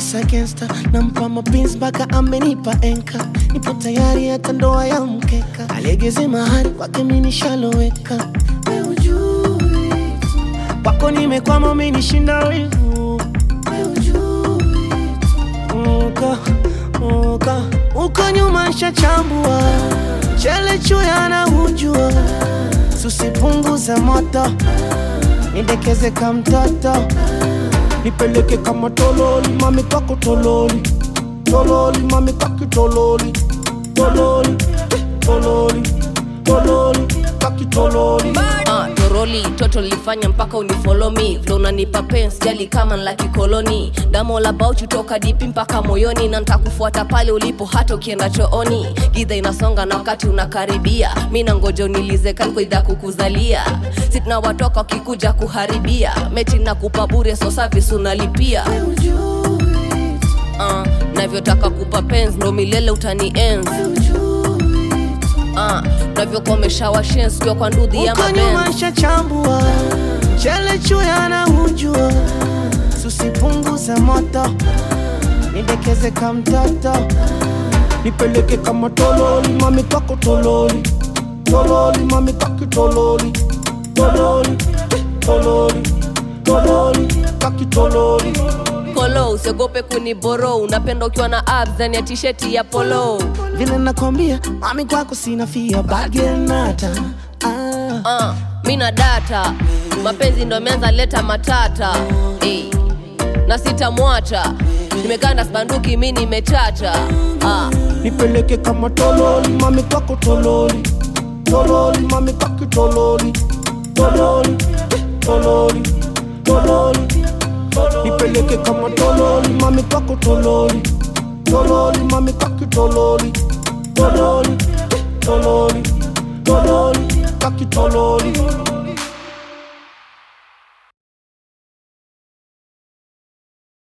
Musa gangsta nampa mapenzi mpaka amenipa enka, nipo tayari hata ndoa ya mkeka, alegeze mahari kwake mimi nishaloweka, wewe ujui tu. kwako nimekwama umenishinda wivu, wewe ujui tu. uko uko uko nyuma nshachambua, chele chuya na hujua, susipunguza moto nidekeze ka mtoto nipeleke kama tololi mami kwako tololi tololi mami kwaki tololi tololi eh, tololi tololi kwaki tololi Ah, toroli toto lifanya mpaka unifolo me vile unanipa pens jali kama la kikoloni damo la bauchi toka dipi mpaka moyoni na ntakufuata pale ulipo hata ukienda chooni gidha inasonga na wakati unakaribia mi na ngoja unilize kankoidha kukuzalia si tunawatoka wakikuja kuharibia meti na kupa bure so service unalipia uh, navyotaka kupa pens ndo milele utani enzi uh, navyokomesha washens kiwa kwa ndudhi ya uko mabenzi nyuma nshachambua chele chuya na hujua susipunguza moto nidekeze ka mtoto nipeleke kama tololi mami kwako tololi tololi mami kwaki tololi tololi eh, tololi tololi kwaki tololi polo usiogope kuniboro unapenda ukiwa na abs ndani ya tisheti ya polo vile nakwambia mami kwako sina fia bagenata ah. uh, mi na data mapenzi ndo ameanza leta matata hey. na sitamwacha nimekaa na spanduki mi nimechacha uh. nipeleke kama tololi mami kwako tololi tololi mami kwaki tololi tololi eh, tololi tololi nipeleke kama tololi mami kwako tololi tololi mami kwaki tololi tololi eh, tololi tololi kwaki tololi